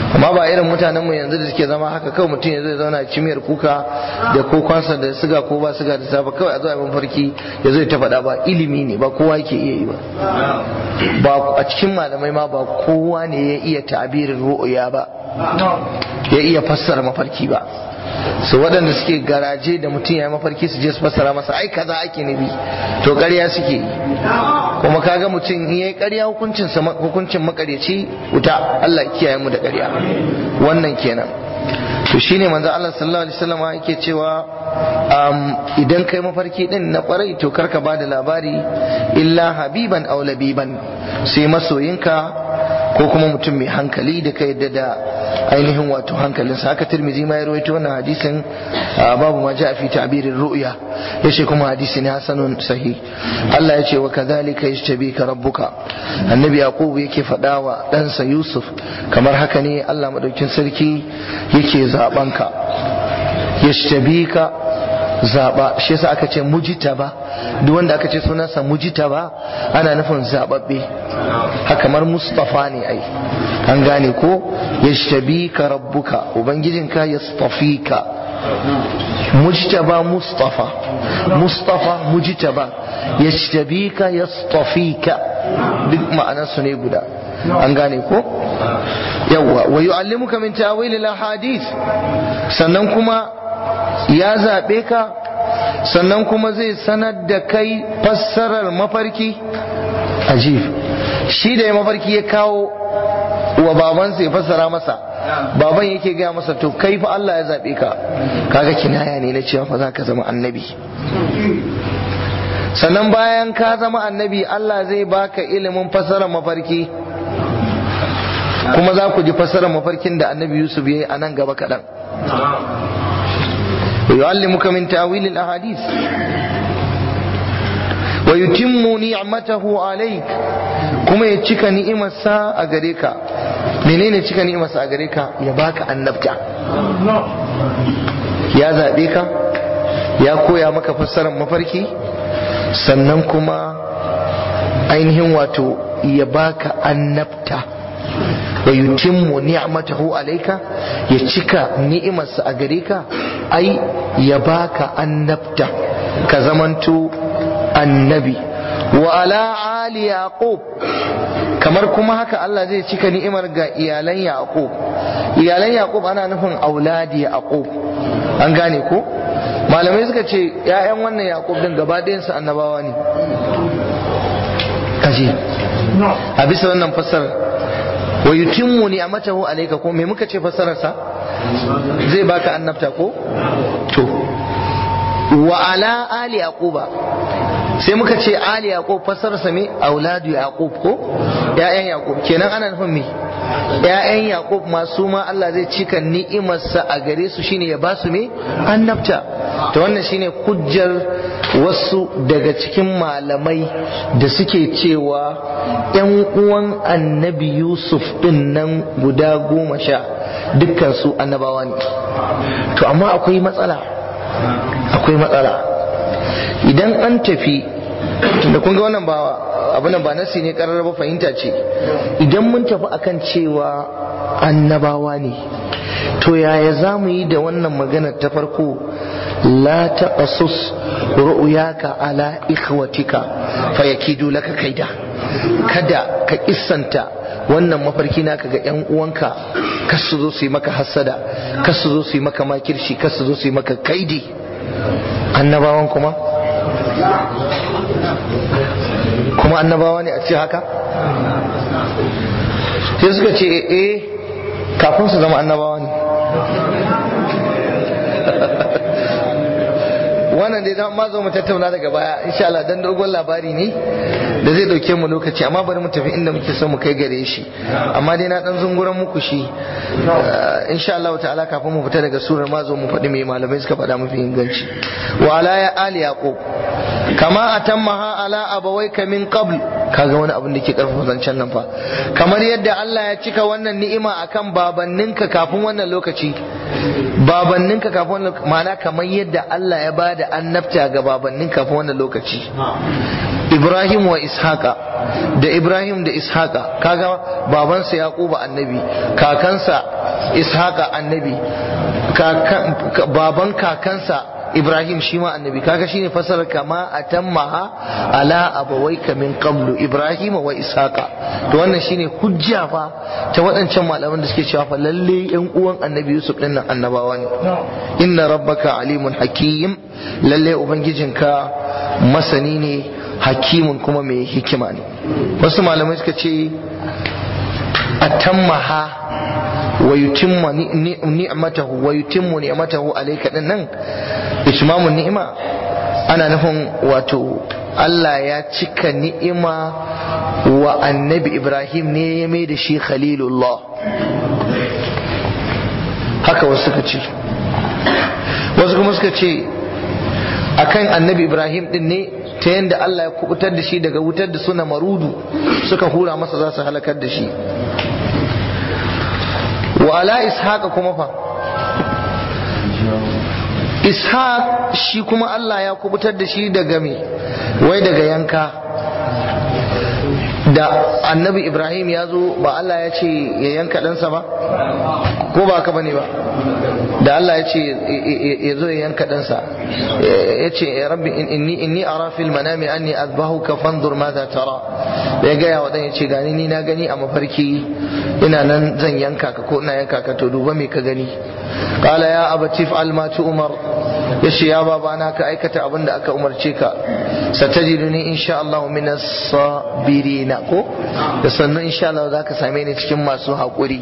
amma ba irin mutanen mu yanzu da suke zama haka kawai mutum ya zai zauna cimiyar kuka da kokonsa da siga ko ba siga da safa kawai a zo a mafarki ya zo ta faɗa ba ilimi ne ba kowa yake iya yi ba ba a cikin malamai ma ba kowa ne ya iya tabirin ru'uya ba ya iya fassara mafarki ba su waɗanda suke garaje da mutum ya yi mafarki su je su fassara masa ai kaza ake nabi to ƙarya suke yi kuma kaga mutum in yayi ƙarya hukuncin hukuncin makaryaci wuta Allah kiyaye mu da ƙarya wannan kenan to shine manzo Allah sallallahu alaihi wasallam yake cewa idan kai mafarki din na kwarai to karka bada labari illa habiban aw labiban sai masoyinka ko kuma mutum mai hankali da ka yadda da ainihin wato hankalinsa haka tirmizi ma ya rawaito wannan hadisin babu ma ja'a fi ta'birir ru'ya yace kuma hadisi ne hasanun sahih Allah ya ce wa kadhalika yashtabika rabbuka annabi yaqub yake faɗa wa ɗansa yusuf kamar haka ne Allah madaukin sarki yake zabanka yashtabika zaba shi yasa aka ce mujitaba duk wanda aka ce sunansa mujitaba ana nufin zababbe haka kamar mustafa ne ai an gane ko yashtabika rabbuka ubangijinka yastafika mujtaba mustafa mustafa mujtaba yashtabika yastafika duk ma'anarsu ne guda an gane ko yawwa wa yu'allimuka min ta'wil al-ahadith sannan kuma ya zaɓe ka sannan kuma zai sanar da kai fassarar mafarki ajib shi da ya mafarki ya kawo wa babansa ya fassara masa baban yake gaya masa to kai fa Allah ya zaɓe ka kaga kinaya ne na cewa fa za ka zama annabi sannan bayan ka zama annabi Allah zai baka ilimin fassarar mafarki kuma za ku ji fassarar mafarkin da annabi Yusuf ya yi a nan gaba kaɗan ويعلمك من تأويل الأحاديث ويتم نعمته عليك كما يتشك نعمة سا أغريكا منين يتشك نعمة سا أغريكا يباك النبتة يا ذابيكا يا كويا مكا فسر مفركي sannan kuma ainihin wato ya baka annabta wa yutimmu ni'matahu alayka ya cika ni'imarsa a gare ka ai ya baka annabta ka zamanto annabi wa ala ali yaqub kamar kuma haka Allah zai cika ni'imar ga iyalan yaqub iyalan yaqub ana nufin auladi yaqub an gane ko malamai suka ce ‘ya'yan wannan yaƙub din gaba ɗayansu annabawa ne kaji a bisa wannan fassarar wa yutimmu ni'amatahu alayka ko me muka ce fassararsa zai baka annabta ko to wa ala ali yaquba sai muka ce ali yaqub fassararsa me auladu yaqub ko ‘ya'yan yaqub kenan ana nufin me ‘ya'yan yaqub masu ma Allah zai cika ni'imarsa a gare su shine ya ba su me annabta to wannan shine hujjar wasu daga cikin malamai da suke cewa ‘yan uwan annabi Yusuf ɗin nan guda goma sha dukkan su annabawa ne to amma akwai matsala akwai matsala idan an tafi tunda kun ga wannan ba abin ba nasi ne karar ba fahimta ce idan mun tafi akan cewa annabawa ne to yaya za mu yi da wannan magana ta farko la taqasus ru'yaka ala ikhwatika fayakidu laka kaida kada ka kissanta wannan mafarki naka ga yan uwanka kas su zo su yi maka hasada kas su zo su yi maka makirshi kas su zo su yi maka kaidi annabawan kuma kuma annabawa ne a ce haka sai suka ce eh kafin su zama annabawa ne wannan dai ma zo mu tattauna daga baya insha Allah dan dogon labari ne da zai dauke mu lokaci amma bari mu tafi inda muke so mu kai gare shi amma dai na dan zunguran muku shi insha Allah ta'ala kafin mu fita daga surar ma zo mu faɗi mai malamai suka faɗa mafi inganci wa ala ya ali yaqub kama atammaha ala abawayka min qabl kaga wani abin da ke karfafa zancen nan fa kamar yadda Allah ya cika wannan ni'ima akan babanninka kafin wannan lokaci babanninka kafin wannan ma'ana kamar yadda Allah ya bada annabta ga babannin kafin wannan lokaci Ibrahim wa Ishaqa da Ibrahim da Ishaqa kaga babansa Yaquba annabi kakansa Ishaqa annabi baban kakansa Ibrahim shi ma annabi kaga shine fasarar kama atammaha ala abawayka min qablu Ibrahim wa Ishaqa to wannan shine hujja fa ta waɗancan malaman da suke cewa fa lalle yan uwan annabi Yusuf din nan annabawa ne inna rabbaka alimun hakim lalle ubangijinka masani ne hakimun kuma mai hikima ne wasu malamai suka ce atammaha wa yutimma ni'matahu wa yutimmu ni'matahu alayka din nan itmamun ni'ima ana nufin wato Allah ya cika ni'ima wa annabi Ibrahim ne ya mai da shi khalilullah haka wasu suka ce wasu kuma suka ce akan annabi Ibrahim din ne ta yadda Allah ya kubutar da shi daga wutar da suna marudu suka hura masa za su halakar da shi wa ala ishaqa kuma fa ishaq shi kuma Allah ya kubutar da shi daga me wai daga yanka da annabi ibrahim ya zo ba Allah ya ce ya yanka ɗansa ba ko ba ka bane ba da Allah ya ce ya zo ya yanka ɗansa ya ce rabbi inni inni ara fil manami anni azbahuka fanzur madha tara ya gaya wa dan ya ce gani ni na gani a mafarki ina nan zan yanka ka ko ina yanka ka to duba me ka gani qala ya abati fa'al ma tu'mar yace ya baba na ka aikata abin da aka umarce ka satajiduni insha Allah min as-sabirina ko da sannan insha Allah zaka same ni cikin masu haƙuri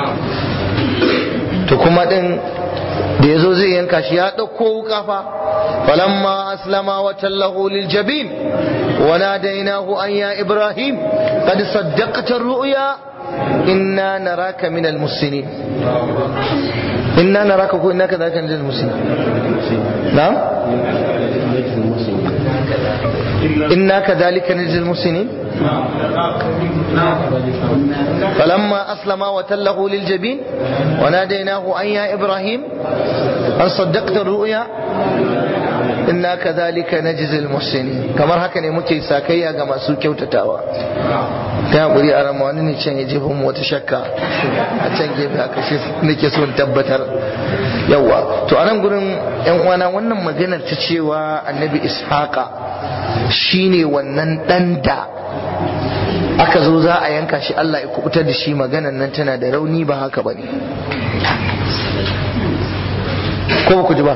to kuma din da yazo zai yanka shi ya dauko wuka fa falamma aslama wa tallahu lil jabin wa nadainahu an ya ibrahim qad saddaqta ar-ru'ya inna naraka min al-muslimin inna naraka ko innaka zaka min al-muslimin na'am inna kadhalika najzil muslimin فلما أسلم وتله للجبين وناديناه أن يا إبراهيم أن صدقت الرؤيا إنا كذلك نجزي المحسنين كما هكذا muke sakayya ga masu kyautatawa ta hakuri a rama wani ne can ya jefa mu wata shakka a can gefe haka shi nake so tabbatar yawa to a nan gurin yan uwana wannan maganar ta cewa annabi ishaqa shine wannan dan da aka zo za a yanka shi Allah ya kubutar da shi maganan nan tana da rauni ba haka bane ko ba ku ji ba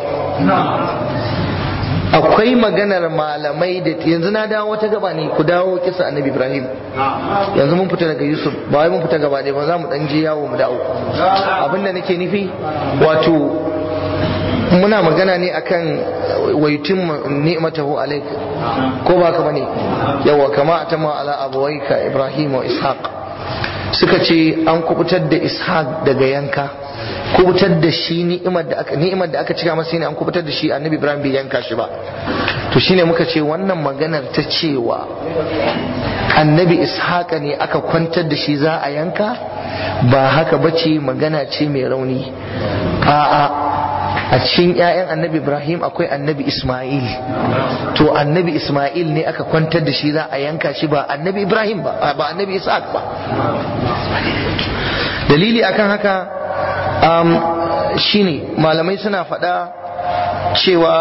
akwai maganar malamai da yanzu na dawo wata gaba ne ku dawo kisa annabi ibrahim yanzu mun fita daga yusuf ba wai mun fita gaba ne ba za mu dan je yawo mu dawo abinda nake nufi wato muna magana ne akan waitin ni'matahu alaik ko ba ka bane yawa kama atama ala abawaika ibrahim wa ishaq suka ce an kubutar da ishaq daga yanka kubutar da shi ni'imar da aka ni'imar da aka cika masa ne an kubutar da shi annabi ibrahim bai yanka shi ba to shine muka ce wannan maganar ta cewa annabi ishaqa ne aka kwantar da shi za a yanka ba haka bace magana ce mai rauni a'a a cikin 'ya'yan annabi ibrahim akwai annabi isma'il to annabi isma'il ne aka kwantar da shi za a yanka shi ba annabi ibrahim ba ba annabi ishaq ba dalili akan haka um, shine malamai suna faɗa cewa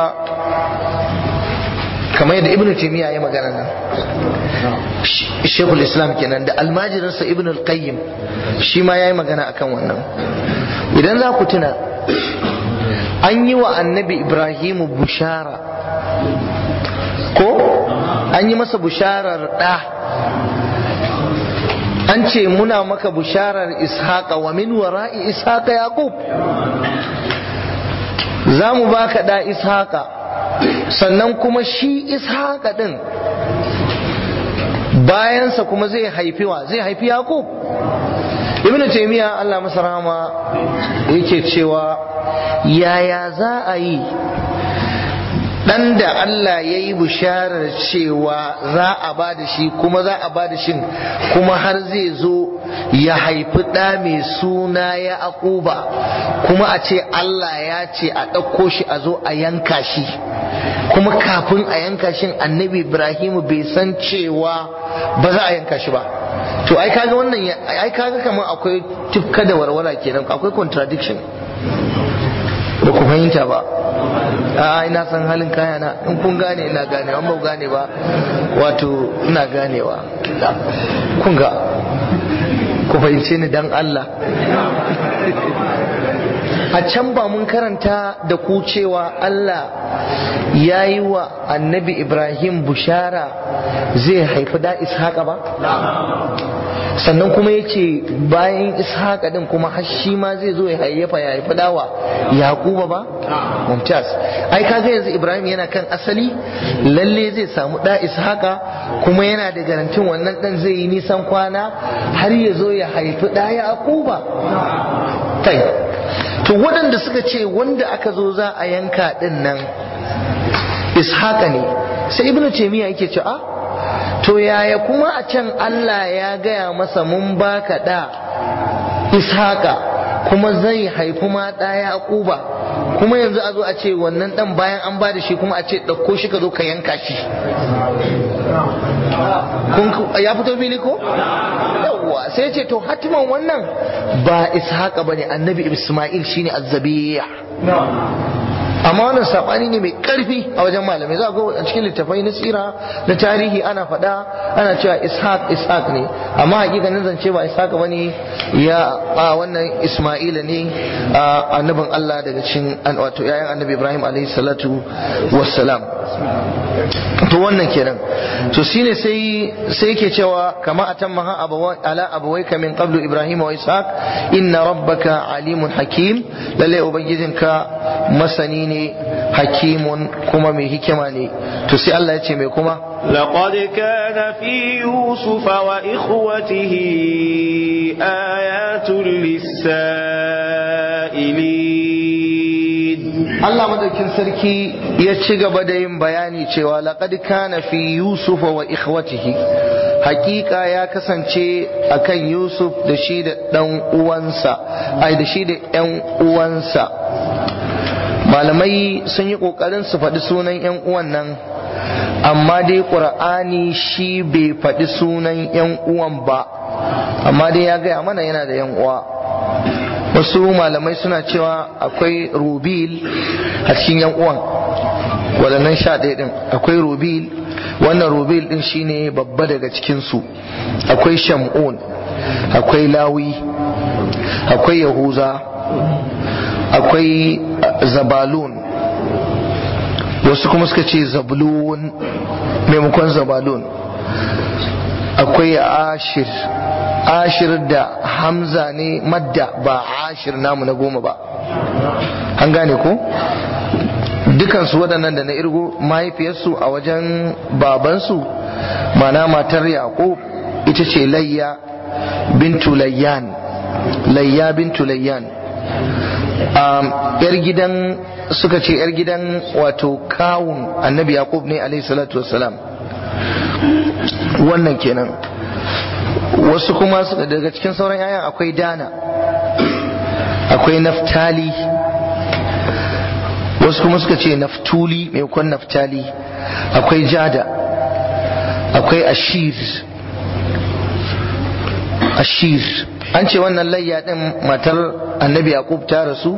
kamar yadda ibnu taymiya ya magana nan shekul islam kenan da almajirinsa ibn al-qayyim shi ma ya yi magana akan wannan idan za ku tuna an yi wa annabi ibrahimu bushara ko an yi masa busharar ɗa an ce muna maka busharar ishaqa wa min wara'i ishaqa yaqub za mu baka ɗa ishaqa sannan kuma shi ishaqa ɗin bayansa kuma zai haifi wa zai haifi yaqub ibnu taymiya Allah masa rahama yake cewa yaya za a yi dan da Allah ya yi bisharar cewa za a ba da shi kuma za a ba da shi kuma har zai zo ya haifi ɗa mai suna ya akuba kuma a ce Allah ya ce a ɗauko shi a zo a yanka shi kuma kafin a yanka shi annabi Ibrahim bai san cewa ba za a yanka shi ba to ai kaga wannan ai kaga kamar akwai tufka da warwara kenan akwai contradiction ba ku fahimta ba a ina san halin kayana in kun gane ina gane an ba gane ba wato ina ganewa kun ga ku fahimce ni dan Allah a can ba mun karanta da ku cewa Allah ya yi wa annabi Ibrahim bushara zai haifi da ishaqa ba sannan kuma ya ce bayan ishaqa din kuma har shi ma zai zo ya hayyafa ya haifi dawa yaquba ba mumtaz ai kaga yanzu Ibrahim yana kan asali lalle zai samu da ishaqa kuma yana da garantin wannan dan zai yi nisan kwana har ya zo ya haifi da yaquba tai to waɗanda suka ce wanda aka zo za a yanka ɗin nan ishaqa ne sai ibnu taymiya yake ce a to yaya kuma a can Allah ya gaya masa mun baka da ishaqa kuma zai haifi ma ɗa yaquba kuma yanzu a zo a ce wannan ɗan bayan an ba da shi kuma a ce ɗauko shi ka zo ka yanka shi ya fito fili ko yawwa sai ce to hatiman wannan ba ishaqa bane annabi isma'il shine azzabiya amma wannan sabani ne mai karfi a wajen malamai za ga a cikin littafai na tsira na tarihi ana faɗa ana cewa ishaq ishaq ne amma hakikanin zance ba ishaq bane ya a wannan isma'ila ne annabin Allah daga cikin wato yayan annabi Ibrahim alaihi salatu wassalam to wannan kenan to shine sai sai yake cewa kama atamma abawai ala abawayka min qablu ibrahim wa ishaq inna rabbaka alimun hakim lalle ubangijinka masani ne hakimun kuma mai hikima ne to sai Allah ya ce mai kuma لقد كان في يوسف وإخوته آيات للسائلين Allah madaukin sarki ya ci gaba da yin bayani cewa laqad kana fi yusufa wa ikhwatihi hakika ya kasance akan yusuf da shi da dan uwansa ai da shi da yan uwansa malamai sun yi kokarin su faɗi sunan yan uwan nan amma dai qur'ani shi bai faɗi sunan yan uwan ba amma dai ya gaya mana yana da yan uwa wasu malamai suna cewa akwai rubil a cikin yan uwan waɗannan sha ɗaya ɗin akwai rubil wannan rubil ɗin shine babba daga cikinsu akwai shamun akwai lawi akwai yahuza akwai zabalun wasu kuma suka ce zablun maimakon zabalun akwai ashir ashir da hamza ne madda ba ashir namu na goma ba an gane ko dukansu waɗannan da na irgo mahaifiyarsu a wajen babansu mana matar yaƙo ita ce layya bintu layyan layya bintu layyan yar gidan suka ce yar gidan wato kawun annabi yaqub ne alaihi salatu wassalam wannan kenan wasu kuma daga cikin sauran yayan akwai dana akwai naftali wasu kuma suka ce naftuli maimakon naftali akwai jada akwai ashir ashir an ce wannan layya din matar annabi yaqub ta rasu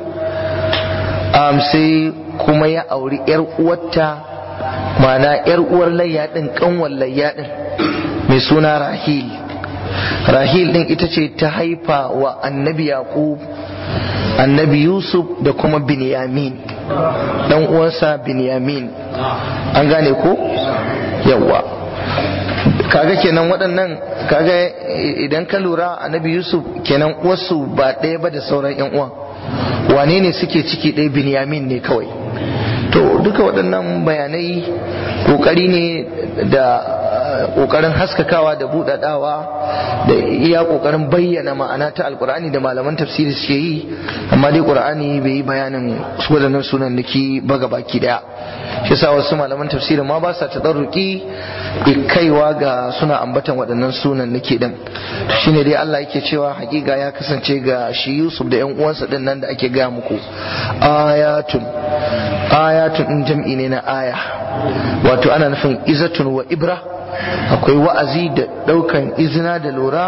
sai kuma ya auri yar uwarta ma'ana yar uwar layya din kanwar layya din mai suna rahil rahil din ita ce ta haifa wa annabi yaqub annabi yusuf da kuma binyamin dan uwansa binyamin an gane ko yawa kaga kenan waɗannan kaga idan ka lura annabi yusuf kenan uwarsu ba ɗaya ba da sauran yan uwan wane ne suke ciki ɗaya binyamin ne kawai to duka waɗannan bayanai ƙoƙari ne da kokarin haskakawa da budadawa da iya kokarin bayyana ma'ana ta alkur'ani da malaman tafsiri suke yi amma dai qur'ani bai yi bayanin wadannan sunan niki baga baki daya shi yasa wasu malaman tafsirin ma ba sa tadarruki kaiwa ga suna ambatan waɗannan sunan niki din shine dai Allah yake cewa hakika ya kasance ga shi Yusuf da ƴan uwansa din nan da ake gaya muku ayatun ayatun din jam'i ne na aya wato ana nufin izatun wa ibra akwai wa'azi da ɗaukan izina da lura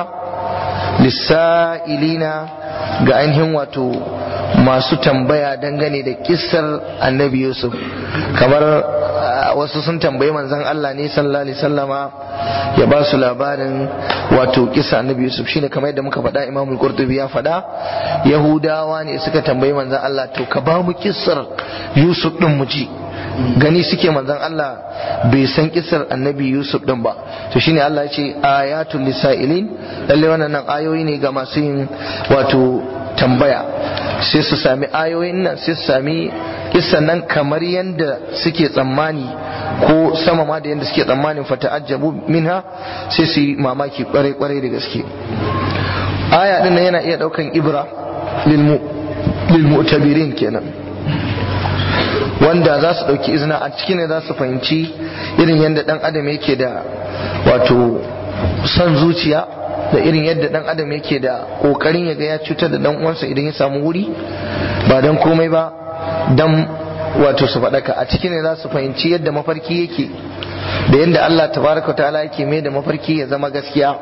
lissa'ilina ga ainihin wato masu tambaya dangane da kissar annabi yusuf kamar wasu sun tambayi manzon Allah ne sallallahu alaihi sallama ya ba su labarin wato kissa annabi yusuf shine kamar yadda muka faɗa imamul qurtubi ya faɗa yahudawa ne suka tambayi manzon Allah to ka ba mu kissar yusuf din mu ji gani suke manzon Allah bai san kisar annabi Yusuf din ba to shine Allah ya ce ayatul lisailin lalle wannan ayoyi ne ga masu yin wato tambaya sai su sami ayoyin nan sai su sami kisan nan kamar yadda suke tsammani ko sama ma da yadda suke tsammanin fata'ajjabu minha sai su yi mamaki kwarai kwarai da gaske aya din yana iya daukan ibra lil mu'tabirin kenan wanda za su ɗauki izina a ciki ne za su fahimci irin yadda ɗan adam yake da wato son zuciya da irin yadda ɗan adam yake da ƙoƙarin ya ga ya cutar da ɗan uwansa idan ya samu wuri ba don komai ba don wato su faɗaka a ciki ne za su fahimci yadda mafarki yake da yadda Allah tabaraka ta'ala yake mai da mafarki ya zama gaskiya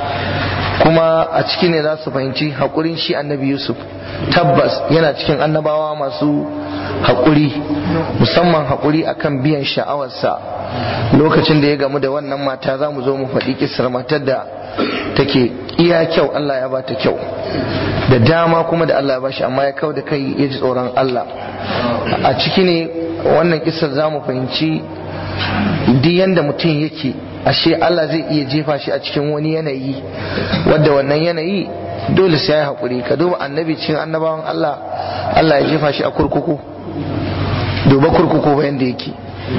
kuma a ciki ne za su fahimci haƙurin shi annabi yusuf tabbas yana cikin annabawa masu haƙuri musamman haƙuri akan biyan sha'awarsa lokacin da ya gamu da wannan mata za mu zo mu faɗi kisar matar da take iya kyau Allah ya ba ta kyau da dama kuma da Allah ya ba shi amma ya kau da kai ya ji tsoron Allah a ciki ne wannan kisar za mu fahimci duk yanda mutum yake ashe Allah zai iya jefa shi a cikin wani yanayi wadda wannan yanayi dole sai ya haƙuri ka duba annabi cikin annabawan Allah Allah ya jefa shi a kurkuku duba kurkuku ba yanda yake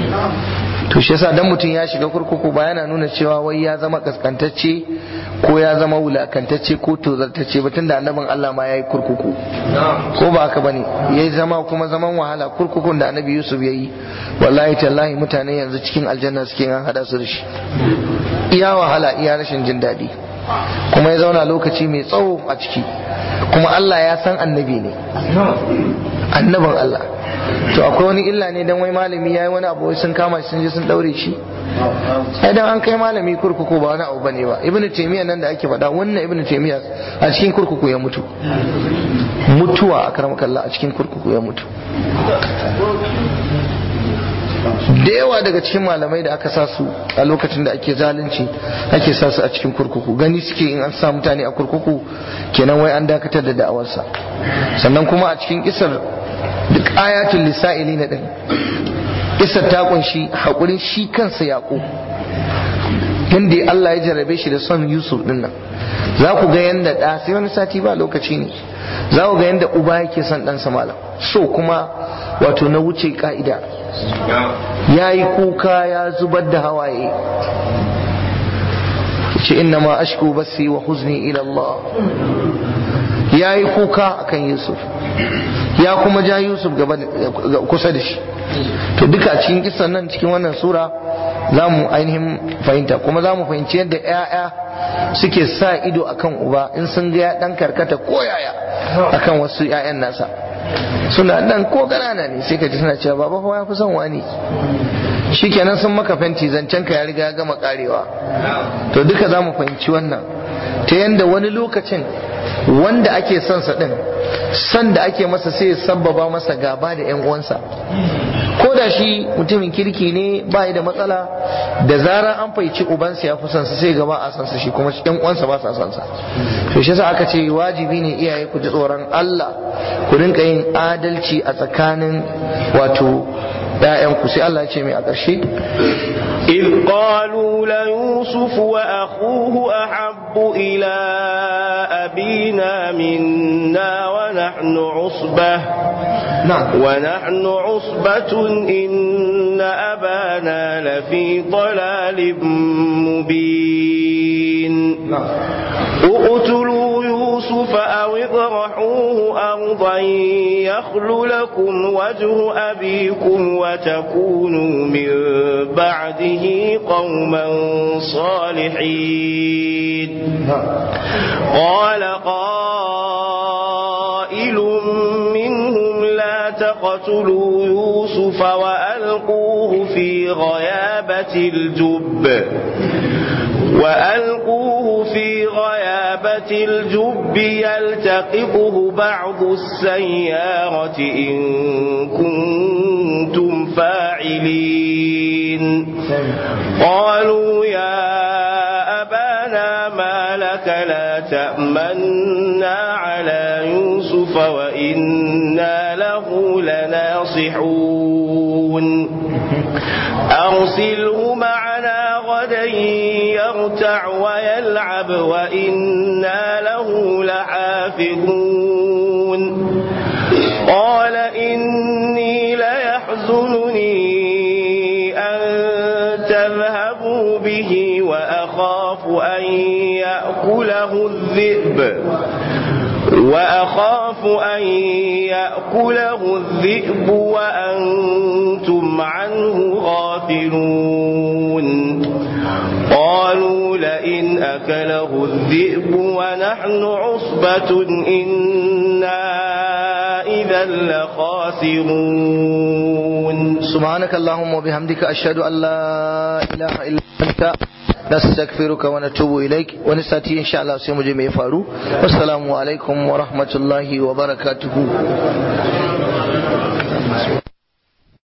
to shi yasa dan mutum ya shiga kurkuku ba yana nuna cewa wai ya zama kaskantacce ko ya zama wulakantacce ko tozartacce ba tunda annabin Allah ma yayi kurkuku ko ba haka bane yayi zama kuma zaman wahala kurkukun da annabi Yusuf yayi wallahi tallahi mutane yanzu cikin aljanna suke an hada su da shi iya wahala iya rashin jin daɗi kuma ya zauna lokaci mai tsawo a ciki kuma Allah ya san annabi ne annabin Allah to akwai wani illa ne dan wai malami yayi wani abu sun kama shi sun je sun daure shi ai dan an kai malami kurkuku ba wani abu bane ba ibnu taymiya nan da ake faɗa wannan ibnu taymiya a cikin kurkuku ya mutu mutuwa a karamakallah a cikin kurkuku ya mutu da yawa daga cikin malamai da aka sa su a lokacin da ake zalunci ake sa su a cikin kurkuku gani suke in an sa mutane a kurkuku kenan wai an dakatar da da'awarsa sannan kuma a cikin kisar duk ayatul lisa'ili na din kisar ta kunshi haƙurin shi kansa yaƙo yadda Allah ya jarrabe shi da son Yusuf din nan za ku ga yadda ɗa sai wani sati ba lokaci ne za ku ga yadda uba yake son ɗansa malam so kuma wato na wuce ka'ida ya yi kuka ya zubar da hawaye ce inna ma ashku basi wa huzni ila Allah ya yi kuka akan Yusuf ya kuma ja Yusuf gaba kusa da shi to duka cikin kisan nan cikin wannan sura za mu ainihin fahimta kuma za mu fahimci yadda 'ya'ya suke sa ido akan uba in sun ga ya dan karkata ko yaya akan wasu 'ya'yan nasa suna nan ko ganana ne sai ka ji suna cewa baba fa ya fi son wani shikenan sun maka fenti zancen ka ya riga ya gama karewa to duka za mu fahimci wannan ta yanda wani lokacin wanda ake son sa din san da ake masa sai ya sabbaba masa gaba da yan uwansa ko da shi mutumin kirki ne ba da matsala da zarar an faici ubansa ya fi son sa sai gaba a san sa shi kuma yan uwansa ba sa son sa to shi yasa aka ce wajibi ne iyaye ku ji tsoron Allah ku rinka yin adalci a tsakanin wato ‘ya'yanku sai Allah ce mai a ƙarshe? إذ قالوا ليوسف وأخوه أحب إلى أبينا منا ونحن عصبة نعم ونحن عصبة إن أبانا لفي ضلال مبين اقتلوا يوسف أو اطرحوه أرضا يخل لكم وجه أبيكم وتكونوا من بعده قوما صالحين قال قائل منهم لا تقتلوا يوسف وألقوه في غيابة الجب وألقوه في غيابة الجب يلتقطه بعض السيارة إن كنتم فاعلين قالوا يا أبانا ما لك لا تأمنا على يوسف وإنا له لناصحون أرسله معنا غدا يرتع ويلعب وإنا له لحافظون قال إني ليحزنني أن تذهبوا به وأخاف أن يأكله الذئب وأخاف أن يأكله الذئب وأنتم عنه غافلون قالوا لئن أكله الذئب ونحن عصبة إنا إذا لخاسرون سبحانك اللهم وبحمدك أشهد أن لا إله إلا أنت نستغفرك ونتوب إليك ونستطيع إن شاء الله سيمجي ميفارو والسلام عليكم ورحمة الله وبركاته